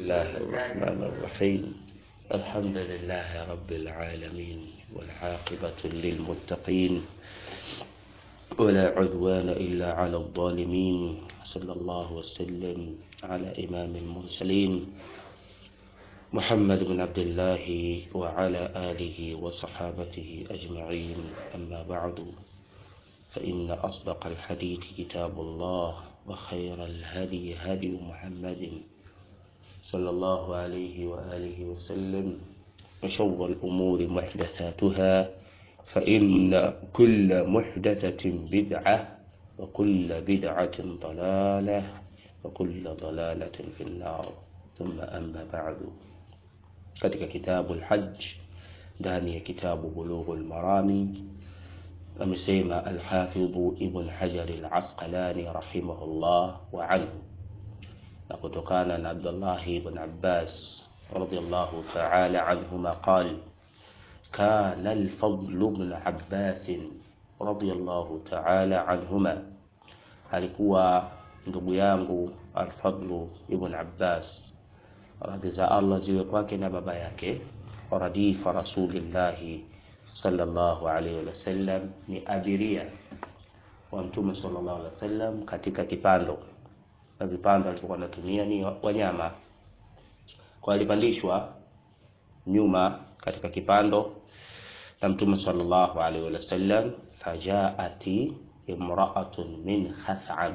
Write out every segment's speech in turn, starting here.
الله الرحمن الرحيم الحمد لله رب العالمين والعاقبة للمتقين ولا عدوان إلا على الظالمين صلى الله وسلم على إمام المرسلين محمد بن عبد الله وعلى آله وصحابته أجمعين أما بعد فإن أصدق الحديث كتاب الله وخير الهدي هدي محمد صلى الله عليه وآله وسلم وشر الأمور محدثاتها فإن كل محدثة بدعة وكل بدعة ضلالة وكل ضلالة في النار ثم أما بعد katika kitabu lhaj ndani ya kitabu bulughu lmarami amesema alhafidhu ibn hajari lasqalani rahimahullah wa anhu na kutokana na abdullahi ibn abbas radiallahu taala anhuma qal كان الفضل بن عباس رضي الله تعالى عنهما alikuwa ndugu yangu alfadlu ibn abbas radhi za allah ziwe kwake na baba yake radifa rasulillahi sallallahu alaihi wasallam ni abiria wa mtume sallallahu alaihi wasallam katika kipando na vipando alivyokuwa anatumia ni wanyama kwa alipandishwa nyuma katika kipando na mtume sallallahu alaihi wasallam fajaati imraatun min khatham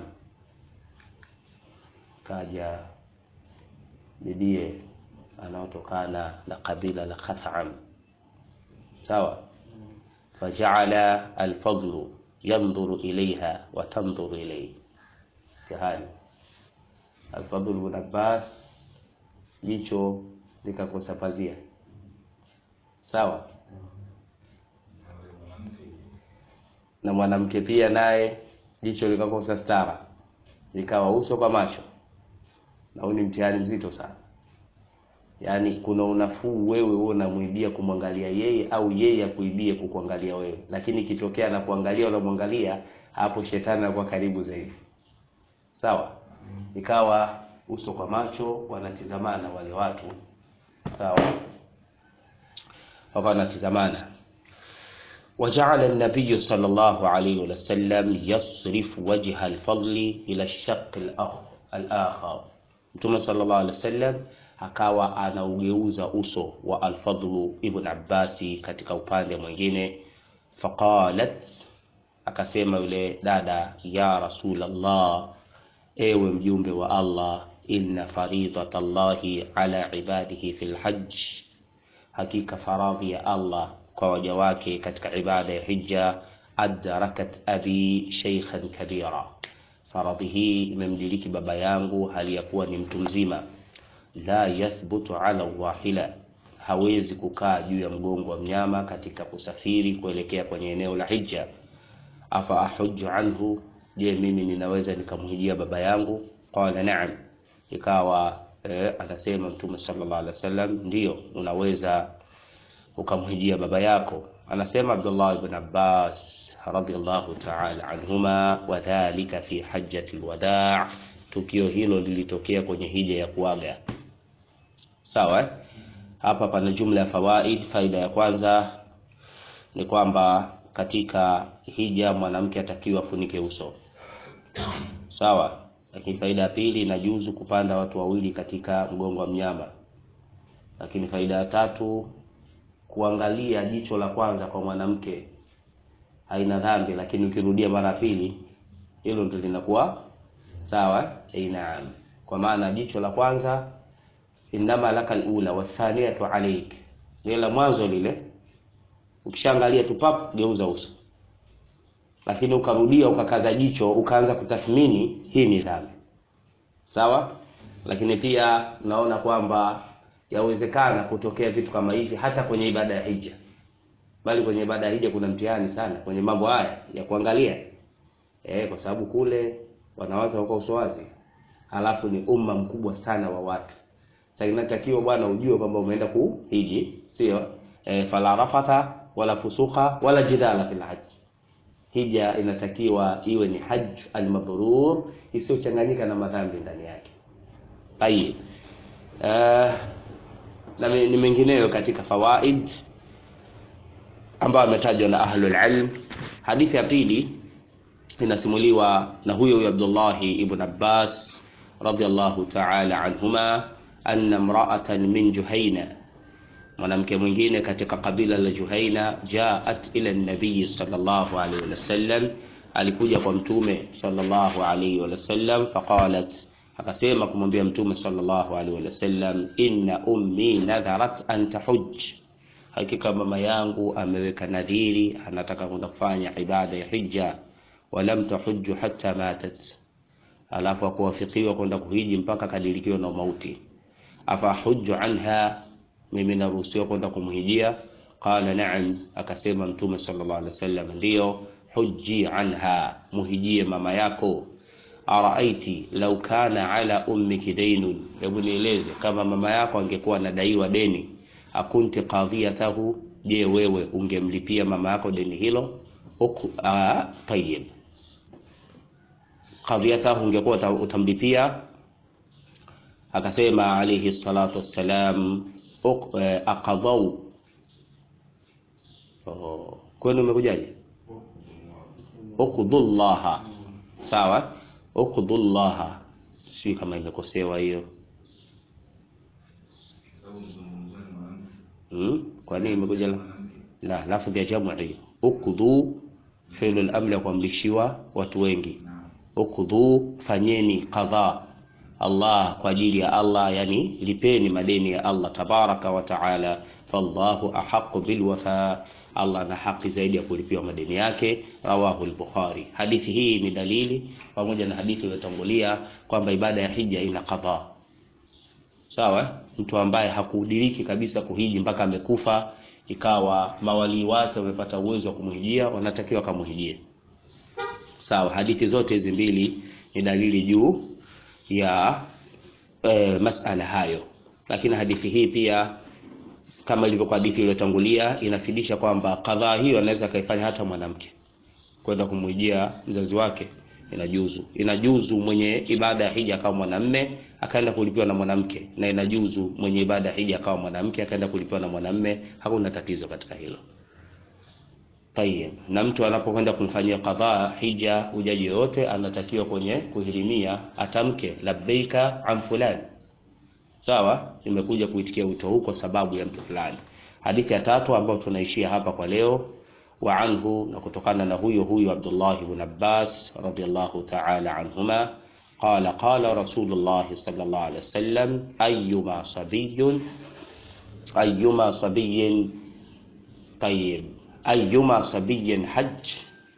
kaja bibie anaotokana na kabila la khatham sawa fajaala alfadlu yandhuru ilaiha wa tandhuru ilaihi jahani alfadlu bn abbas jicho likakosa pazia sawa na mwanamke pia naye jicho likakosa stara likawa uso kwa macho na huu ni mtihani mzito sana yaani kuna unafuu wewe huo unamwibia kumwangalia yeye au yeye akuibie kukuangalia wewe lakini ikitokea na kuangalia unamwangalia hapo shetani anakuwa karibu zaidi sawa ikawa uso kwa macho wanatizamana wale watu sawa wakawa wanatizamana وجعل النبي صلى الله عليه وسلم يصرف وجه الفضل إلى الشق الآخر Mtume sallallahu alaihi wasallam akawa anaugeuza uso wa Alfadlu ibn Abbasi katika upande mwingine. Faqalat, akasema yule dada, ya Rasulallah, ewe mjumbe wa Allah, inna faridata Allahi ala ibadihi fil hajj, hakika faradhi ya Allah kwa waja wake katika ibada ya hija, adrakat abi shaykhan kabira faradhi hii imemdiriki baba yangu hali ya kuwa ni mtu mzima la yathbutu ala wahila hawezi kukaa juu ya mgongo wa mnyama katika kusafiri kuelekea kwenye eneo la hija afa ahuju anhu je mimi ninaweza nikamhijia baba yangu qala naam ikawa eh, anasema mtume sallallahu alaihi wasallam ndio unaweza ukamhijia baba yako anasema Abdullah ibn Abbas radhiallahu ta'ala anhuma wadhalika fi hajjati alwada' tukio hilo lilitokea kwenye hija ya kuaga sawa hapa pana jumla ya fawaid faida ya kwanza ni kwamba katika hija mwanamke atakiwa afunike uso sawa lakini faida ya pili inajuzu kupanda watu wawili katika mgongo wa mnyama lakini faida ya tatu kuangalia jicho la kwanza kwa mwanamke haina dhambi, lakini ukirudia mara pili hilo ndio linakuwa sawa. Eh, naam, kwa maana jicho la kwanza innama laka alula wathaniyatu alaik, lile la mwanzo lile, ukishaangalia tu pap, geuza uso, lakini ukarudia ukakaza jicho ukaanza kutathmini, hii ni dhambi sawa. Lakini pia naona kwamba yawezekana kutokea vitu kama hivi hata kwenye ibada ya hija, bali kwenye ibada ya hija kuna mtihani sana kwenye mambo haya ya kuangalia eh, kwa sababu kule wanawake wako uso wazi, halafu ni umma mkubwa sana wa watu. Sasa inatakiwa bwana ujue kwamba umeenda kuhiji, sio eh, fala rafatha wala fusuka wala jidala fil hajj. Hija inatakiwa iwe ni hajj almabrur isiyochanganyika na madhambi ndani yake. Tayib. uh, na ni mengineyo katika fawaid ambayo ametajwa na ahlul ilm. Hadithi ya pili inasimuliwa na huyo huyo Abdullah ibn Abbas radiyallahu ta'ala anhuma anna imra'atan min Juhaina, mwanamke mwingine katika kabila la Juhaina, jaat ila nabii sallallahu alayhi wasallam, alikuja kwa mtume sallallahu alayhi wasallam, faqalat akasema kumwambia mtume sallallahu alaihi wasallam, inna ummi nadharat an tahujj, hakika mama yangu ameweka nadhiri, anataka kwenda kufanya ibada ya hija. Walam tahujju hatta matat, alafu akuwafikiwa kwenda kuhiji mpaka kadirikiwa na mauti. Afa hujju anha, mimi naruhusiwa kwenda kumhijia? Qala na'am, akasema mtume sallallahu alaihi wasallam, ndiyo. Hujji anha, muhijie mama yako Araaiti lau kana ala ummiki dainun, hebu nieleze kama mama yako angekuwa anadaiwa deni, akunti qadhiyatahu, je, wewe ungemlipia mama yako deni hilo? Tayyib, qadhiyatahu, ungekuwa utamlipia? Akasema alayhi salatu wassalam, aqadau. Oh, kwenu umekujaje? Uqdullaha, sawa Uqdullaha, si kama imekosewa hiyo. Hmm? Kwa nini imekuja la la lafdhi ya jamu hiyo? Uqdu fi'l al-amr ya kuamrishiwa watu wengi. Uqdu, fanyeni qadha Allah kwa ajili ya Allah, yani lipeni madeni ya Allah tabaraka wa taala. Fallahu ahqqu bil wafa Allah ana haki zaidi ya kulipiwa madeni yake. Rawahu al-Bukhari. Hadithi hii ni dalili pamoja na hadithi iliyotangulia kwamba ibada ya hija ina qadha. Sawa, mtu ambaye hakudiriki kabisa kuhiji mpaka amekufa, ikawa mawali wake wamepata uwezo wa kumhijia, wanatakiwa kamhijie. Sawa, hadithi zote hizi mbili ni dalili juu ya e, masala hayo, lakini hadithi hii pia kama ilivyokuwa hadithi iliyotangulia inafidisha kwamba kadhaa hiyo anaweza kaifanya hata mwanamke kwenda kumwijia mzazi wake, inajuzu. Inajuzu mwenye ibada ya hija akawa mwanamme akaenda kulipiwa na mwanamke, na inajuzu mwenye ibada ya hija akawa mwanamke akaenda kulipiwa na mwanamme. Hakuna tatizo katika hilo. Tayeb, na mtu anapokwenda kumfanyia kadhaa hija hujaji yoyote, anatakiwa kwenye kuhirimia atamke labbaika an fulani Sawa, nimekuja kuitikia wito huu kwa sababu ya mtu fulani. Hadithi ya tatu ambayo tunaishia hapa kwa leo, wa anhu, na kutokana na huyo huyo Abdullah ibn Abbas radiyallahu ta'ala anhuma, qala qala Rasulullah sallallahu alaihi wasallam, ayyuma sabiyyun ayyuma sabiyyin tayyib ayyuma sabiyyin hajj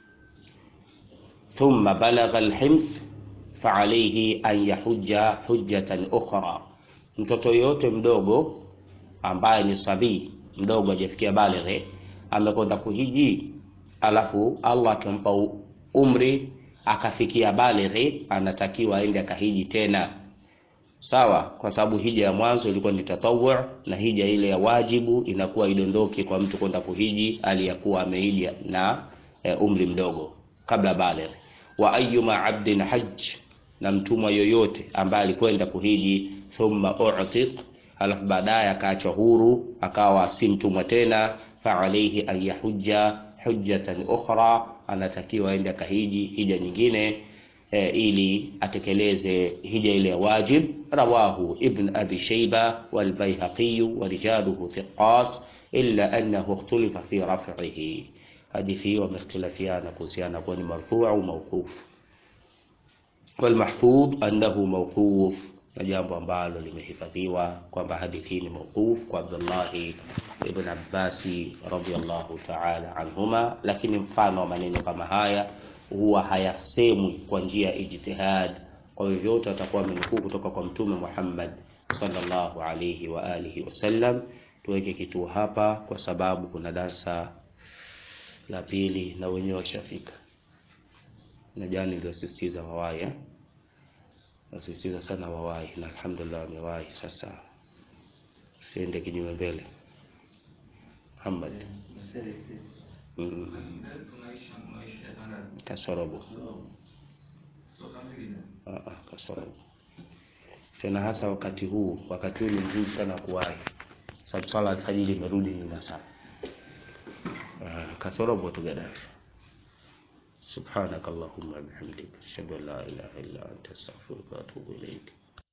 thumma balagha al-himth fa alayhi an yahujja hujjatan ukhra Mtoto yoyote mdogo ambaye ni sabii mdogo hajafikia balighe amekwenda kuhiji, alafu Allah akampa umri akafikia balighe, anatakiwa aende akahiji tena, sawa, kwa sababu hija ya mwanzo ilikuwa ni tatawu, na hija ile ya wajibu inakuwa idondoke kwa mtu kwenda kuhiji aliyakuwa amehiji na e, umri mdogo kabla balighe. Wa ayyuma abdin hajj, na mtumwa yoyote ambaye alikwenda kuhiji thumma u'tiq, alafu baadaye akaachwa huru akawa si mtumwa tena, fa alayhi an yahujja hujjatan ukhra, anatakiwa aende akahiji hija nyingine e, ili atekeleze hija ile ya wajib. Rawahu Ibn Abi Shayba wal Baihaqi wa rijaluhu thiqat illa annahu ikhtulifa fi raf'ihi. Hadithi hiyo wamehtilafiana kuhusiana kuwa ni marfu' au mawquf. Wal mahfudh annahu mawquf na jambo ambalo limehifadhiwa kwamba hadithi hii ni mawquf kwa Abdullah ibn Abbas radhiyallahu ta'ala anhuma, lakini mfano wa maneno kama haya huwa hayasemwi kwa njia ya ijtihad. Kwa vyovyote watakuwa wamenukuu kutoka kwa Mtume Muhammad sallallahu alayhi wa alihi wasallam. Tuweke kituo hapa kwa sababu kuna darsa la pili na wenyewe washafika, na jana niliosisitiza wawahi eh? Nasisitiza sana wawahi na alhamdulillah wamewahi. Sasa siende kinyume mbele. Muhammad mm. kasorobo kasorobo tena hasa wakati huu. Wakati huu ni mzuri sana kuwahi, sababu swala alfajiri imerudi nyuma sana. Uh, kasorobo tu Gaddafi. Subhanakallahumma bihamdika ashhadu an la ilaha illa anta astaghfiruka wa atubu ilaik.